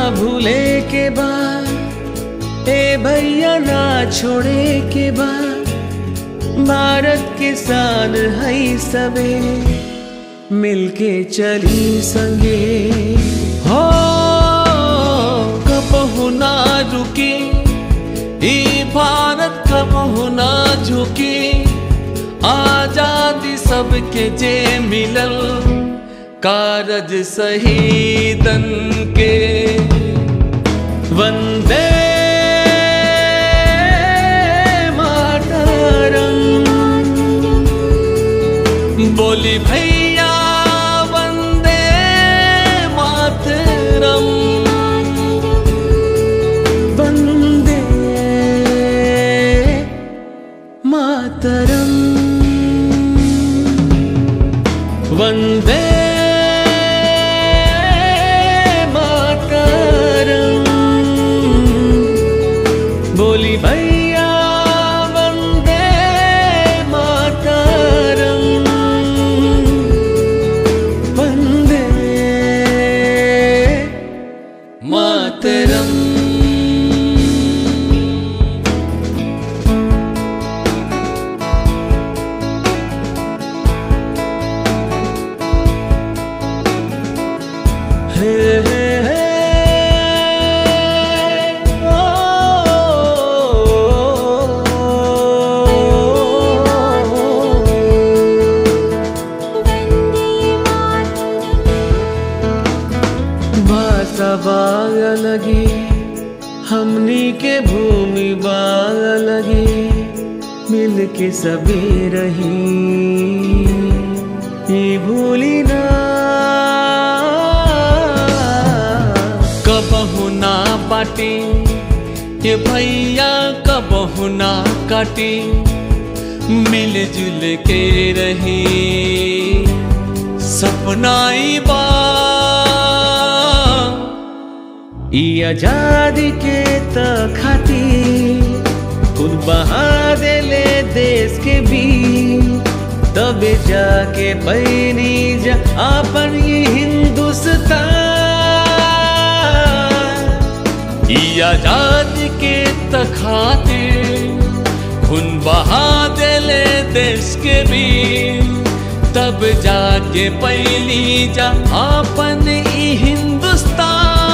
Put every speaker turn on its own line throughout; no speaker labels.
भूले के बाद ए भैया ना छोड़े के बाद भारत किसान है सबे मिलके चली संगे हो कबहु ना रुकी ई भारत कबहु ना झुकी आजादी सबके जे मिलल कारज शहीदन के वंदे मातरम बोली भैया वंदे मातरम वंदे मातरम वंदे मातरम बोली भैया वंदे मातरम वंदे मातरम हे हे हे भाषा बाग लगी हमनी के भूमि बाग लगी मिल के सभी रही ये भूली ना कबहु ना बाटी ये भैया कबहु ना काटी मिलजुल के रही सपनाई बा ई आजादी के त खाती खुद बहा देले देश के भी तबे जाके पैनी जा अपन ये हिंदुस्तान ई आजादी के त खातिर खून बहा देले देश के भी तब जाके पैली जा अपन ई हिंदुस्तान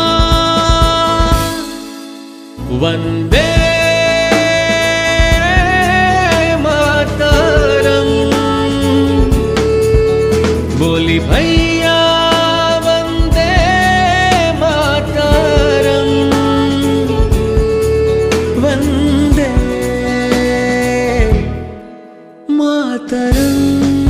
वंदे मातरम बोली भैया वंदे मातरम वंदे मातरम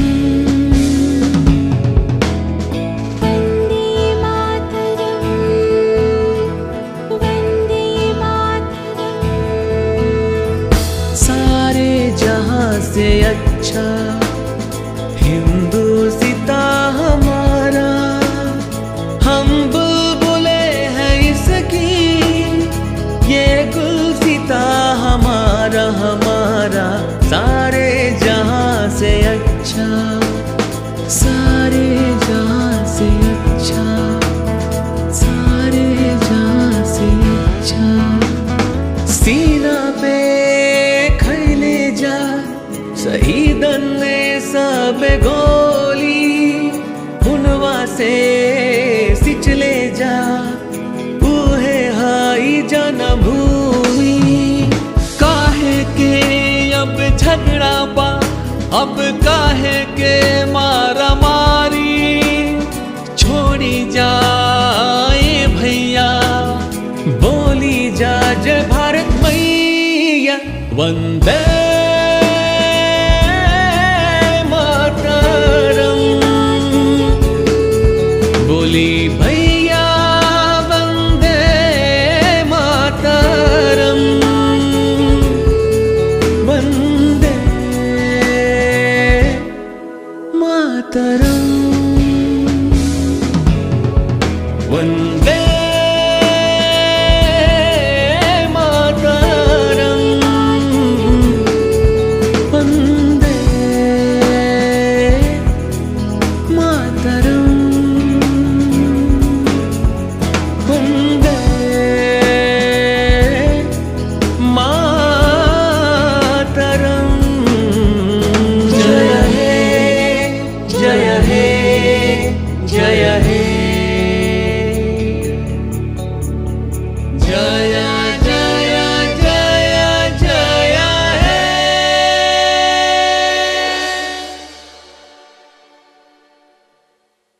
सारे जहां से अच्छा हिंदू सीता हमारा हम बुलबुले हैं इसकी ये गुल सीता हमारा हमारा सारे जहां से अच्छा सारे जहां से अच्छा सारे जहां से अच्छा सीना पे खैले जा शहीदन ने सब गोली हुनवा से सिचले जा उहे हाई जनभूमि काहे के अब झगड़ा बा अब काहे के मारा मारी छोड़ी जाए भैया बोली जा जय भारत मैया वंदे मातरम बोली भैया वंदे मातरम वंदे मातरम